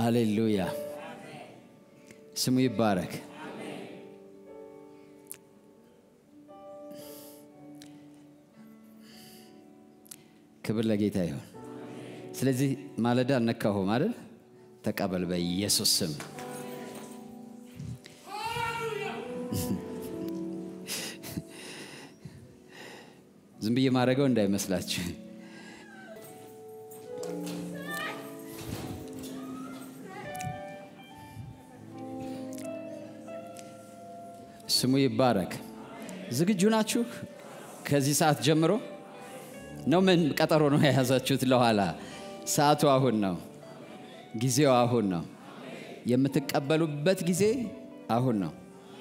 ሃሌሉያ ስሙ ይባረክ። ክብር ለጌታ ይሁን። ስለዚህ ማለዳ እነካሁም አይደል? ተቀበል በኢየሱስ ስም። ዝም ብዬ ማድረገው እንዳይመስላችሁ። ስሙ ይባረክ። ዝግጁ ናችሁ? ከዚህ ሰዓት ጀምሮ ነው? ምን ቀጠሮ ነው የያዛችሁት? ለኋላ ሰዓቱ አሁን ነው። ጊዜው አሁን ነው። የምትቀበሉበት ጊዜ አሁን ነው።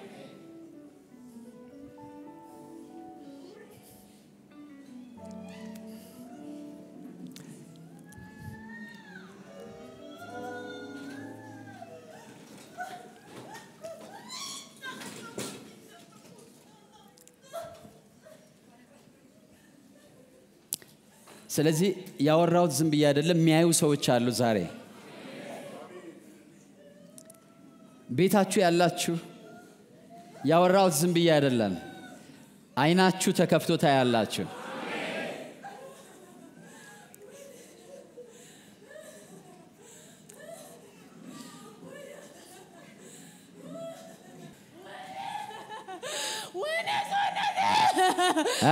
ስለዚህ ያወራሁት ዝም ብዬ አይደለም። የሚያዩ ሰዎች አሉ ዛሬ ቤታችሁ ያላችሁ ያወራሁት ዝም ብዬ አይደለም። አይናችሁ ተከፍቶ ታያላችሁ። እ?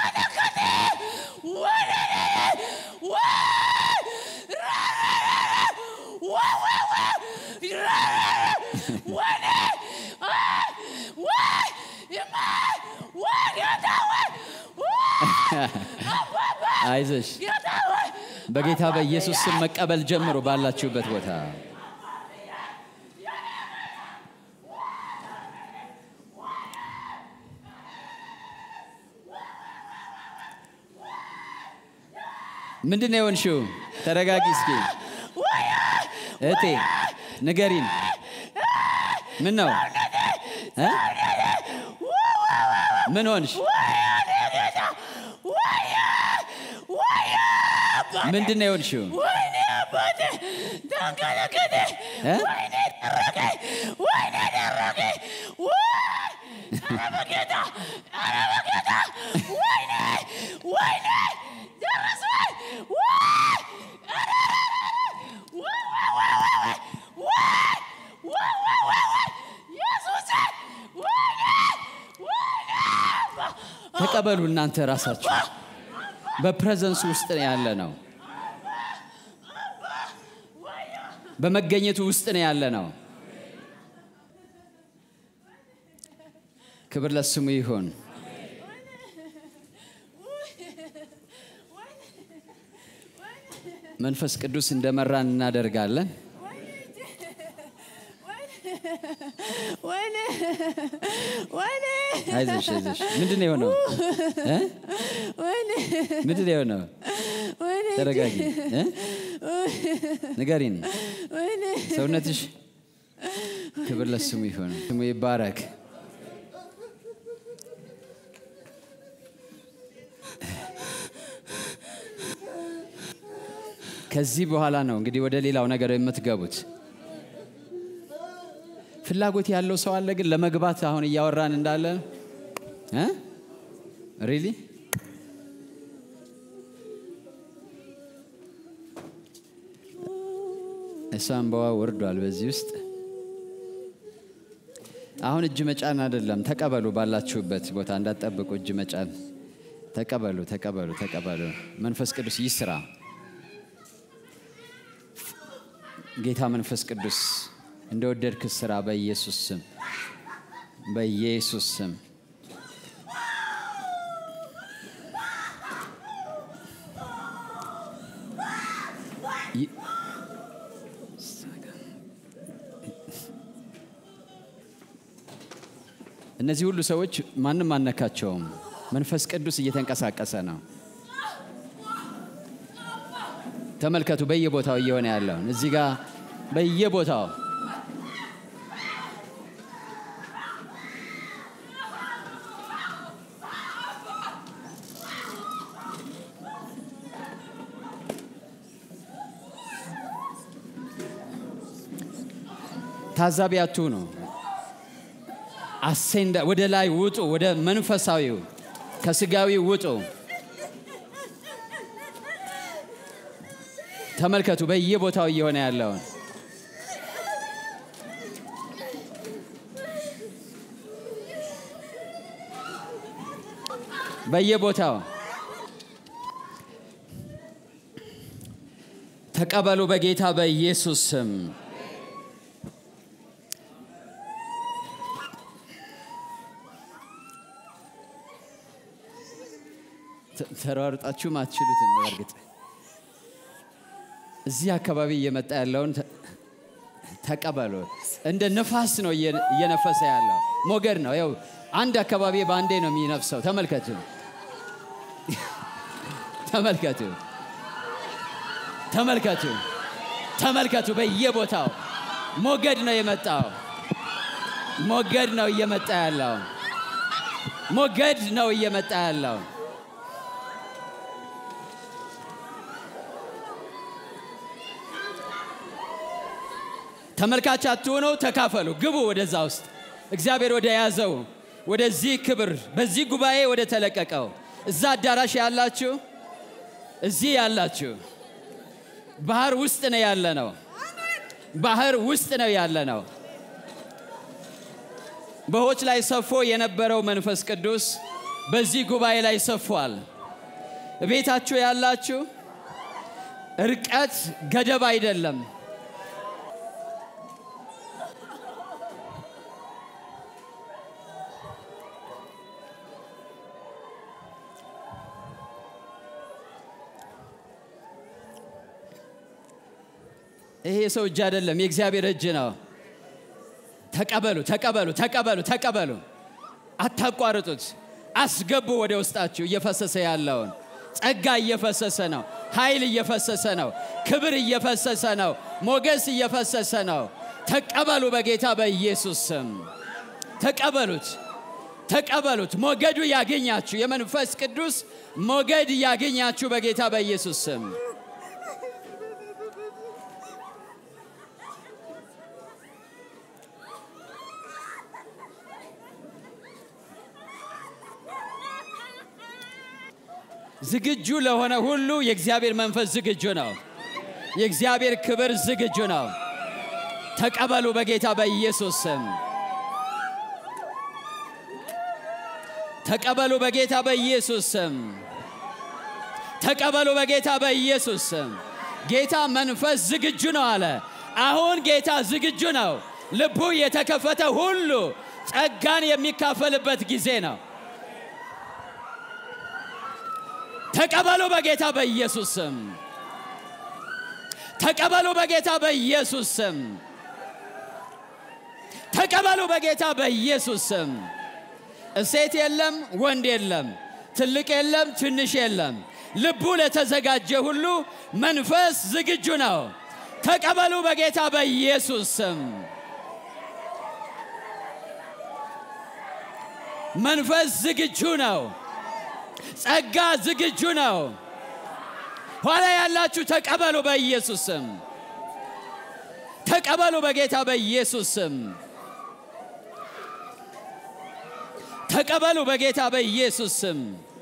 አይዞሽ በጌታ በኢየሱስ ስም መቀበል ጀምሮ ባላችሁበት ቦታ ምንድን ነው የሆንሽው? ተረጋጊ እስኪ እህቴ ንገሪን። ምን ነው እ? ምን ሆንሽ? ምንድን ነው የሆንሽው? እ? ተቀበሉ እናንተ ራሳችሁ በፕሬዘንሱ ውስጥ ያለ ነው። በመገኘቱ ውስጥ ነው ያለ ነው። ክብር ለስሙ ይሁን። መንፈስ ቅዱስ እንደመራን እናደርጋለን። አይዞሽ አይዞሽ። ምንድን ነው የሆነው? እ? ምንድን ነው የሆነው? ተረጋጊ እ? ንገሪን። ሰውነትሽ ክብር ለስሙ ይሁን። ስሙ ይባረክ። ከዚህ በኋላ ነው እንግዲህ ወደ ሌላው ነገር የምትገቡት። ፍላጎት ያለው ሰው አለ ግን ለመግባት አሁን እያወራን እንዳለ እ ሪሊ እሷ እንባዋ ወርዷል። በዚህ ውስጥ አሁን እጅ መጫን አይደለም። ተቀበሉ፣ ባላችሁበት ቦታ እንዳትጠብቁ። እጅ መጫን ተቀበሉ፣ ተቀበሉ፣ ተቀበሉ። መንፈስ ቅዱስ ይስራ። ጌታ መንፈስ ቅዱስ እንደወደድክ ስራ፣ በኢየሱስ ስም፣ በኢየሱስ ስም። ይ- እነዚህ ሁሉ ሰዎች ማንም አነካቸውም። መንፈስ ቅዱስ እየተንቀሳቀሰ ነው። ተመልከቱ፣ በየቦታው እየሆነ ያለውን እዚህ ጋር በየቦታው ታዛቢ አትሁኑ። አሴንዳ ወደ ላይ ውጡ፣ ወደ መንፈሳዊው ከስጋዊ ውጡ። ተመልከቱ በየቦታው እየሆነ ያለውን በየቦታው ተቀበሉ በጌታ በኢየሱስ ስም። ተ- ተሯሩጣችሁም አትችሉትም። በእርግጥ እዚህ አካባቢ እየመጣ ያለውን ተ- ተቀበሉ። እንደ ነፋስ ነው እየ- እየነፈሰ ያለው ሞገድ ነው። ያው አንድ አካባቢ በአንዴ ነው የሚነፍሰው። ተመልከቱ፣ ተመልከቱ፣ ተመልከቱ፣ ተመልከቱ። በየቦታው ሞገድ ነው የመጣው። ሞገድ ነው እየመጣ ያለው። ሞገድ ነው እየመጣ ያለው። ተመልካች አትሆኑ፣ ተካፈሉ፣ ግቡ ወደዛ ውስጥ እግዚአብሔር ወደ ያዘው ወደዚህ ክብር በዚህ ጉባኤ ወደ ተለቀቀው እዛ አዳራሽ ያላችሁ እዚህ ያላችሁ ባህር ውስጥ ነው ያለ ነው። ባህር ውስጥ ነው ያለ ነው። በሆች ላይ ሰፎ የነበረው መንፈስ ቅዱስ በዚህ ጉባኤ ላይ ሰፏል። ቤታችሁ ያላችሁ ርቀት ገደብ አይደለም። ይሄ የሰው እጅ አይደለም፣ የእግዚአብሔር እጅ ነው። ተቀበሉ፣ ተቀበሉ፣ ተቀበሉ፣ ተቀበሉ። አታቋርጡት። አስገቡ ወደ ውስጣችሁ እየፈሰሰ ያለውን ጸጋ እየፈሰሰ ነው። ኃይል እየፈሰሰ ነው። ክብር እየፈሰሰ ነው። ሞገስ እየፈሰሰ ነው። ተቀበሉ በጌታ በኢየሱስ ስም ተቀበሉት፣ ተቀበሉት። ሞገዱ ያገኛችሁ፣ የመንፈስ ቅዱስ ሞገድ ያገኛችሁ በጌታ በኢየሱስ ስም ዝግጁ ለሆነ ሁሉ የእግዚአብሔር መንፈስ ዝግጁ ነው። የእግዚአብሔር ክብር ዝግጁ ነው። ተቀበሉ በጌታ በኢየሱስ ስም። ተቀበሉ በጌታ በኢየሱስ ስም። ተቀበሉ በጌታ በኢየሱስ ስም። ጌታ መንፈስ ዝግጁ ነው አለ። አሁን ጌታ ዝግጁ ነው። ልቡ የተከፈተ ሁሉ ጸጋን የሚካፈልበት ጊዜ ነው። ተቀበሉ በጌታ በኢየሱስ ስም። ተቀበሉ በጌታ በኢየሱስ ስም። ተቀበሉ በጌታ በኢየሱስ ስም። እሴት የለም፣ ወንድ የለም፣ ትልቅ የለም፣ ትንሽ የለም። ልቡ ለተዘጋጀ ሁሉ መንፈስ ዝግጁ ነው። ተቀበሉ በጌታ በኢየሱስ ስም። መንፈስ ዝግጁ ነው። ጸጋ ዝግጁ ነው። ኋላ ያላችሁ ተቀበሉ በኢየሱስ ስም። ተቀበሉ በጌታ በኢየሱስ ስም። ተቀበሉ በጌታ በኢየሱስ ስም።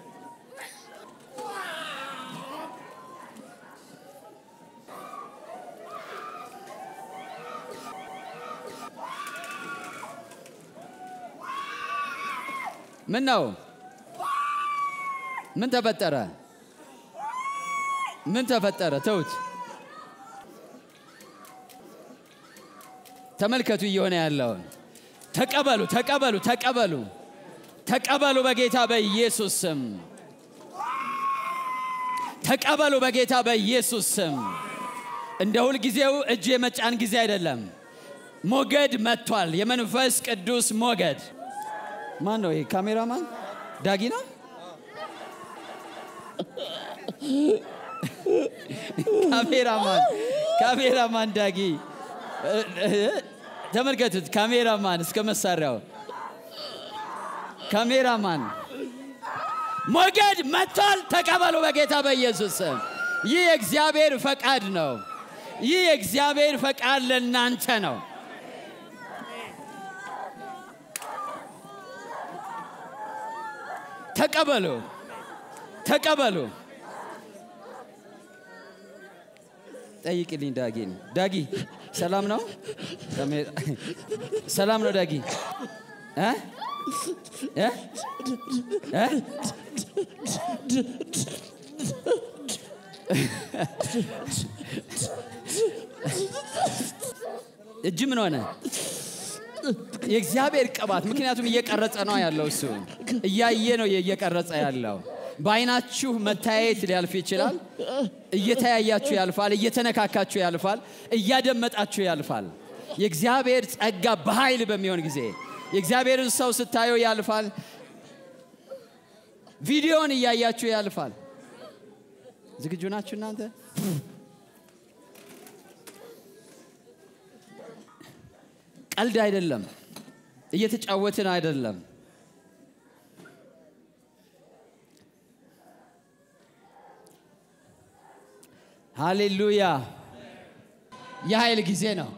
ምን ነው? ምን ተፈጠረ? ምን ተፈጠረ? ተውት። ተመልከቱ እየሆነ ያለውን። ተቀበሉ፣ ተቀበሉ፣ ተቀበሉ፣ ተቀበሉ በጌታ በኢየሱስ ስም። ተቀበሉ በጌታ በኢየሱስ ስም። እንደ ሁል ጊዜው እጅ የመጫን ጊዜ አይደለም። ሞገድ መጥቷል። የመንፈስ ቅዱስ ሞገድ። ማን ነው ይሄ? ካሜራማን ዳጊ ነው። ካሜራማን ካሜራማን ዳጊ ተመልከቱት። ካሜራማን እስከ መሳሪያው ካሜራማን ሞገድ መጥቷል። ተቀበሉ በጌታ በኢየሱስ ስም። ይህ የእግዚአብሔር ፈቃድ ነው። ይህ የእግዚአብሔር ፈቃድ ለእናንተ ነው። ተቀበሉ፣ ተቀበሉ። ጠይቅልኝ ዳጊን። ዳጊ ሰላም ነው? ሰላም ነው ዳጊ? እ? እ? እ? እጅ ምን ሆነ? የእግዚአብሔር ቅባት ምክንያቱም እየቀረጸ ነው ያለው እሱ እያየ ነው እየቀረጸ ያለው በአይናችሁ መታየት ሊያልፍ ይችላል እየተያያችሁ ያልፋል እየተነካካችሁ ያልፋል እያደመጣችሁ ያልፋል የእግዚአብሔር ጸጋ በኃይል በሚሆን ጊዜ የእግዚአብሔርን ሰው ስታየው ያልፋል ቪዲዮን እያያችሁ ያልፋል ዝግጁ ናችሁ እናንተ ቀልድ አይደለም እየተጫወትን አይደለም ሃሌሉያ የኃይል ጊዜ ነው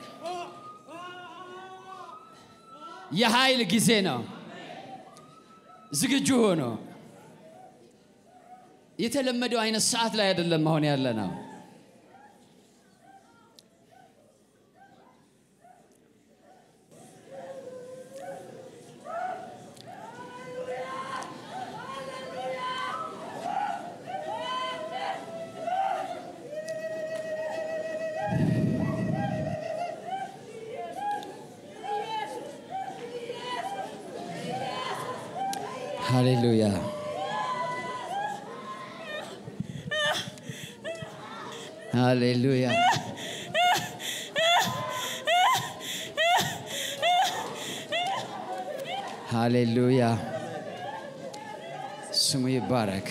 የኃይል ጊዜ ነው ዝግጁ ሆኖ የተለመደው አይነት ሰዓት ላይ አይደለም መሆን ያለ ነው ሃሌሉያ ሃሌሉያ ሃሌሉያ ስሙ ይባረክ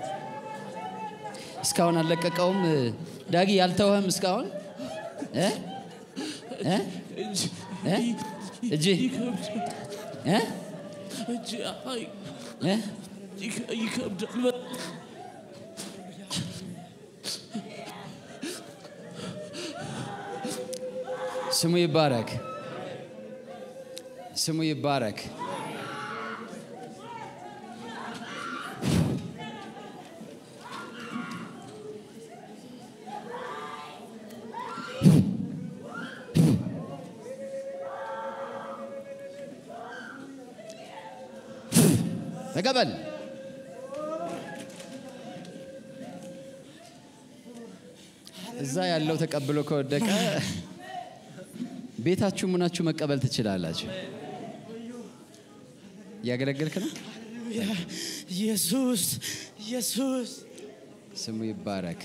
እስካሁን አልለቀቀውም ዳጊ ያልተወህም እስካሁን እ? እ? እ? እጅ እ? እ? ይከብዳል። ስሙ ይባረክ ስሙ ይባረክ ተቀበል እዛ ያለው ተቀብሎ ከወደቀ ቤታችሁ ሙናችሁ መቀበል ትችላላችሁ እያገለገልክ ነው ኢየሱስ ኢየሱስ ስሙ ይባረክ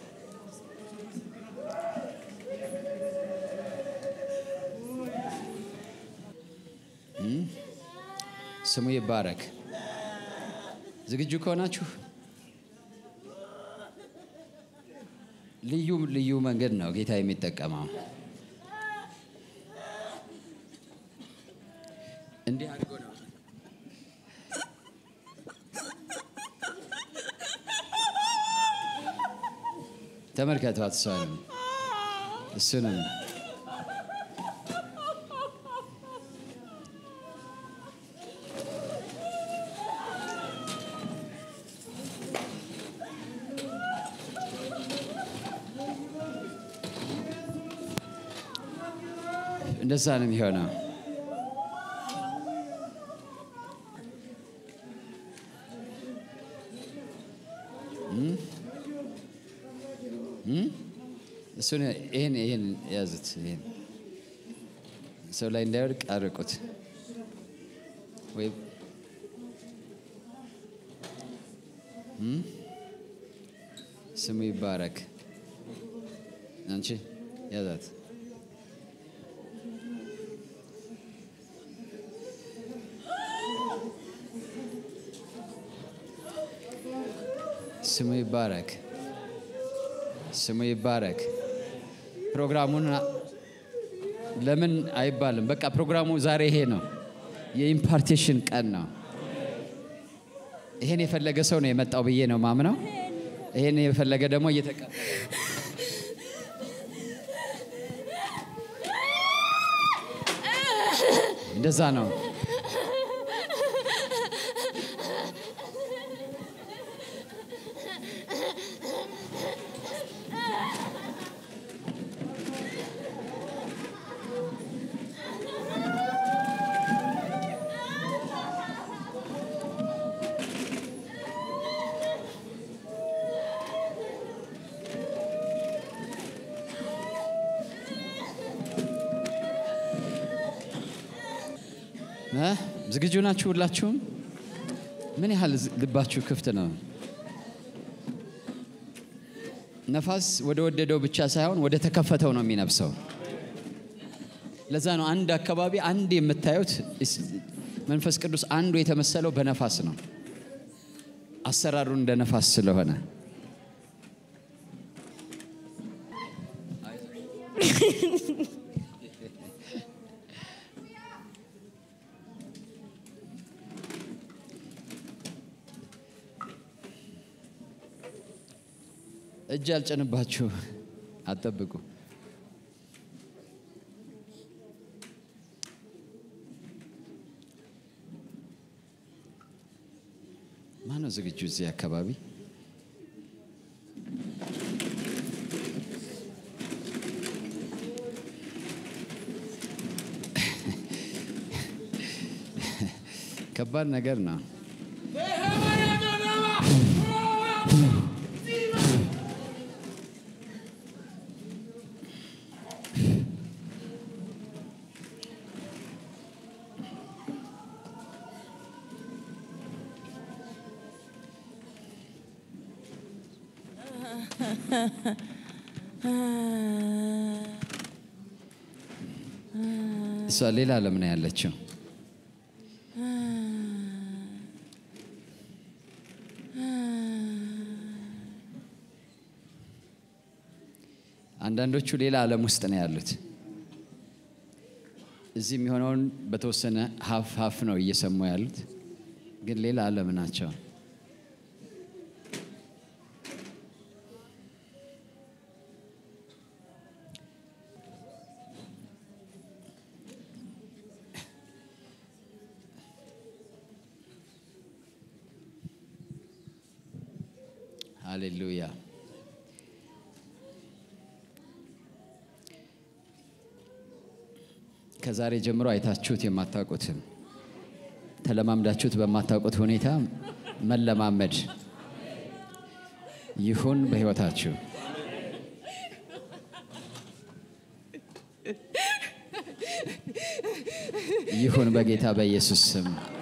እም? ስሙ ይባረክ ዝግጁ ከሆናችሁ ልዩ ልዩ መንገድ ነው ጌታ የሚጠቀመው እንዲህ አድርጎ ነው ተመልከቷት እሷንም እሱንም እንደዛ ነው የሚሆነው እሱን ይህን ይህን ያዙት ይህን ሰው ላይ እንዳይወድቅ አርቁት ወይ እም? ስሙ ይባረክ አንቺ ያዛት ስሙ ይባረክ ስሙ ይባረክ ፕሮግራሙን ለምን አይባልም በቃ ፕሮግራሙ ዛሬ ይሄ ነው የኢምፓርቴሽን ቀን ነው ይሄን የፈለገ ሰው ነው የመጣው ብዬ ነው ማምነው ይሄን የፈለገ ደግሞ እየተቀበለ እንደዛ ነው እ? ዝግጁ ናችሁ ሁላችሁም? ምን ያህል ዝ- ልባችሁ ክፍት ነው? ነፋስ ወደ ወደደው ብቻ ሳይሆን ወደ ተከፈተው ነው የሚነፍሰው። ለዛ ነው አንድ አካባቢ አንድ የምታዩት እስ- መንፈስ ቅዱስ አንዱ የተመሰለው በነፋስ ነው። አሰራሩ እንደ ነፋስ ስለሆነ እጅ አልጨንባችሁ፣ አትጠብቁ። ማነው ዝግጁ እዚህ አካባቢ? ከባድ ነገር ነው። እሷ ሌላ ዓለም ነው ያለችው። አንዳንዶቹ ሌላ ዓለም ውስጥ ነው ያሉት። እዚህ የሚሆነውን በተወሰነ ሀፍ ሀፍ ነው እየሰሙ ያሉት፣ ግን ሌላ ዓለም ናቸው። ሃሌሉያ። ከዛሬ ጀምሮ አይታችሁት የማታውቁትም ተለማምዳችሁት በማታውቁት ሁኔታ መለማመድ ይሁን በሕይወታችሁ። ይሁን በጌታ በኢየሱስ ስም።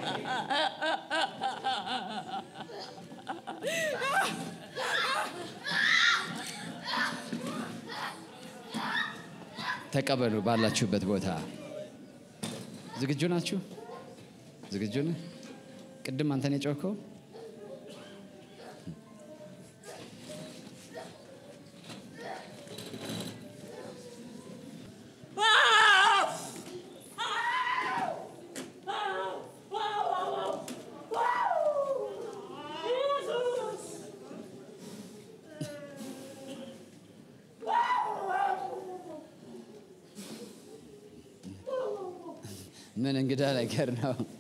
ተቀበሉ ባላችሁበት ቦታ። ዝግጁ ናችሁ? ዝግጁ ነህ? ቅድም አንተን የጮኸው ምን እንግዳ ነገር ነው?